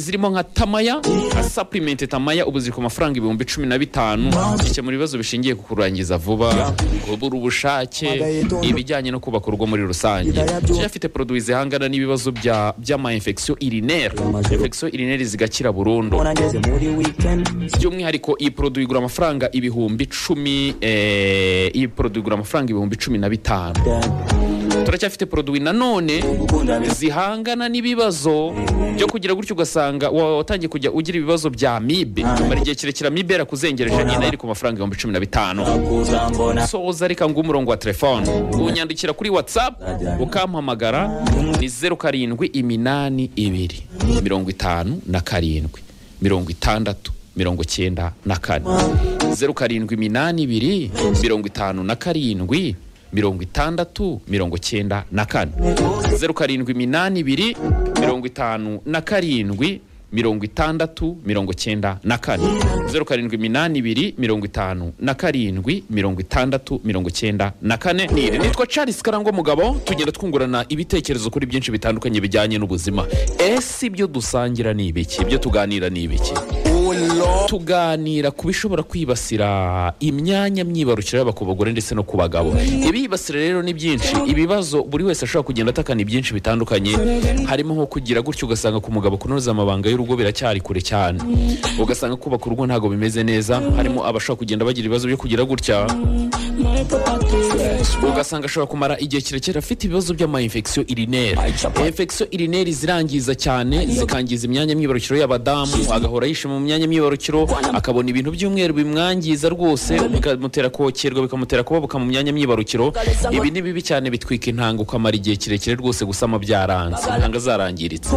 zirimo nka tamaya nka saplimenti tamaya ubu ziri ku mafaranga ibihumbi cumi na bitanu bikemura ibibazo bishingiye ku kurangiza vuba kubura ubushake ibijyanye no kubaka urugo muri rusange yari afite poroduwi zihangana n'ibibazo bya by'amayinfegisiyo irineri infegisiyo irineri zigakira burundu by'umwihariko iyi poroduwi igura amafaranga ibihumbi icumi eh, iyi poroduwi igura amafaranga ibihumbi cumi na bitanu turacyafite poroduwi nanone zihangana n'ibibazo byo kugira gutyo ugasanga wa- watangiye kujya ugira ibibazo bya mibe mara igihe kirekire amibe yarakuzengereje nyina iri ku mafaranga ibihumbi cumi na bitanu soza reka nguhe umurongo wa telefone unyandikira kuri watsapu ukampamagara ni zeru karindwi iminani ibiri mirongo itanu na karindwi mirongo itandatu mirongo cyenda na kane zeru karindwi iminani ibiri mirongo itanu na karindwi mirongo itandatu mirongo cyenda na kane zeru karindwi iminani ibiri mirongo itanu na karindwi mirongo itandatu mirongo cyenda na kane zeru karindwi iminani ibiri mirongo itanu na karindwi mirongo itandatu mirongo cyenda na kane Niri. nitwa charles karangwa mugabo tugenda twungurana ibitekerezo kuri byinshi bitandukanye bijyanye n'ubuzima ese ibyo dusangira ni ibiki ibyo tuganira ni ibiki tuganira ku bishobora kwibasira imyanya myibarukiro yaba ku bagore ndetse no ku bagabo ibibasira rero ni byinshi ibibazo buri wese ashobora kugenda atakana ibyinshi bitandukanye harimo nko kugira gutyo ugasanga ku mugabo kunoza amabanga y'urugo biracyari kure cyane ugasanga kubaka urugo ntabwo bimeze neza harimo abashobora kugenda bagira ibibazo byo kugira gutya ugasanga ashobora kumara igihe kirekire afite ibibazo by'amayinfegisiyo irineri infegisiyo irineri zirangiza cyane zikangiza imyanya myibarukiro y'abadamu agahora yishima mu myanya myibarukiro akabona ibintu by'umweru bimwangiza rwose bikamutera kokerwa bikamutera kubabuka mu myanya myibarukiro ibi ni bibi cyane bitwika intanga ukamara igihe kirekire rwose gusama byaranze intanga zarangiritse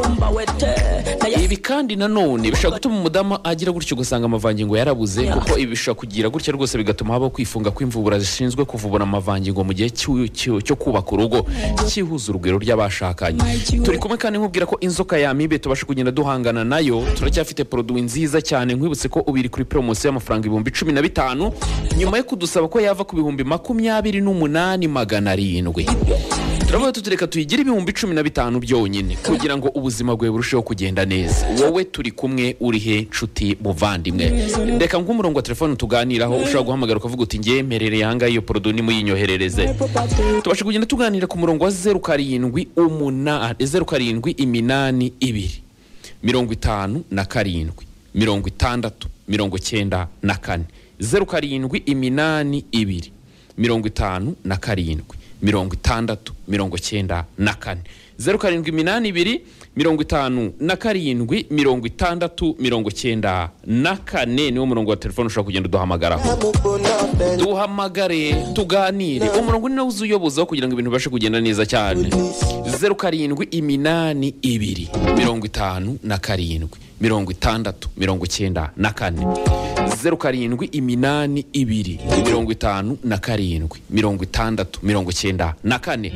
ibi kandi nanone bishobora gutuma umudamu agira gutyo ugasanga amavangingo yarabuze kuko ibi bishobora kugira gutya rwose bigatuma habaho kwifunga kw'imvubura zishinzwe kuvubura amavangingo mu gihe cy'u- cy'u- cyo kubaka urugo cyihuza urugwiro ry'abashakanye turi kumwe kandi nkubwira ko inzoka ya mibe tubasha kugenda duhangana nayo turacyafite poroduwi nziza cyane nkwibutse ko ubu iri kuri poromosiyo y'amafaranga ibihumbi cumi na bitanu nyuma yo kudusaba ko yava ku bihumbi makumyabiri n'umunani magana arindwi turavuga tutureka tuyigire ibihumbi cumi na bitanu byonyine kugira ngo ubuzima bwawe burusheho kugenda neza wowe turi kumwe uri he nshuti muvandimwe reka nk'umurongo wa telefone tuganiraho ushobora guhamagara ukavuga uti ngemerereye ahangaha iyo porodo nimuyinyoherereze tubasha kugenda tuganira ku murongo wa zeru karindwi umunani zeru karindwi iminani ibiri mirongo itanu na karindwi mirongo itandatu mirongo cyenda na kane zeru karindwi iminani ibiri mirongo itanu na karindwi mirongo itandatu mirongo cyenda na kane zeru karindwi iminani ibiri mirongo itanu na karindwi mirongo itandatu mirongo cyenda na kane niwo murongo wa telefone ushobora kugenda uduhamagaraho duhamagare tuganire umurongo ni nawe uzuyobozaho kugira ngo ibintu bibashe kugenda neza cyane zeru karindwi iminani ibiri mirongo itanu na karindwi mirongo itandatu mirongo cyenda na kane zeru karindwi iminani ibiri mirongo itanu na karindwi mirongo itandatu mirongo cyenda na kane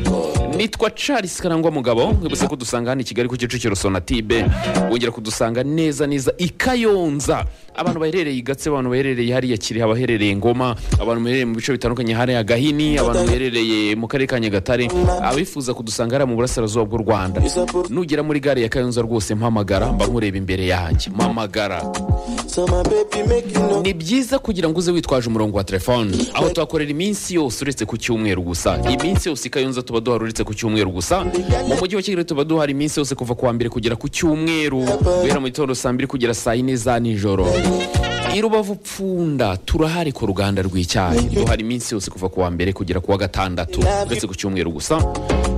nitwa charles karangwa mugabo nkibutse ko dusanga hano i kigali ku kicukiro sonatibe wongera kudusanga neza neza i kayonza abantu baherereye i gatse abantu baherereye hariya kiri abaherereye ngoma abantu baherereye mu bice bitandukanye hariya gahini abantu baherereye mu karere ka nyagatare abifuza kudusanga hariya mu burasirazuba bw'u rwanda nugera muri gare ya kayonza rwose mpamagara mba nkureba imbere yanjye mpamagara ni byiza kugira ngo uze witwaje umurongo wa telefone aho tuhakorera iminsi yose uretse ku cyumweru gusa iminsi yose i kayonza tuba duhari uretse ku cyumweru gusa mu mujyi wa kigali tuba duhari iminsi yose kuva ku wa mbere kugera ku cyumweru guhera mu gitondo saa mbiri kugera saa yine za nijoro i rubavu pfunda turahari ku ruganda rw'icyayi duhari iminsi yose kuva ku wa mbere kugera ku wa gatandatu uretse ku cyumweru gusa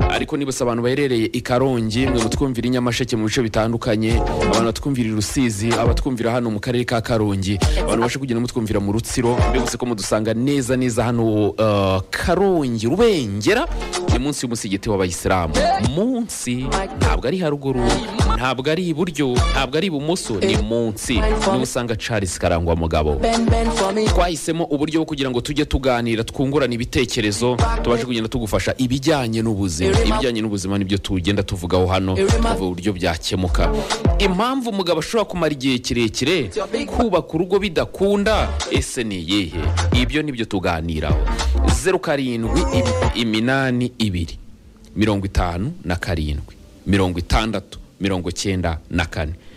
ariko nibutse abantu baherereye i karongi mwe mutwumvira i nyamasheke mu bice bitandukanye abantu batwumvira i rusizi abatwumvira hano mu karere ka karongi abantu bashe kugenda mutwumvira mu rutsiro mbibutse ko mudusanga neza neza hano uh, karongi rubengera ni munsi y'umusigiti w'abayisilamu munsi ntabwo ari haruguru ntabwo ari iburyo ntabwo ari ibumoso ni munsi niho usanga charles karangwa mugabo twahisemo uburyo bwo kugira ngo tujye tuganira twungurana ibitekerezo tubashe kugenda tugufasha ibijyanye n'ubuzima ibijyanye n'ubuzima nibyo tugenda tuvugaho hano tuvuga uburyo byakemuka impamvu umugabo ashobora kumara igihe kirekire kubaka urugo bidakunda ese ni iyihe ibyo nibyo tuganiraho zeru karindwi imi- iminani ibiri mirongo itanu na karindwi mirongo itandatu mirongo cyenda na kane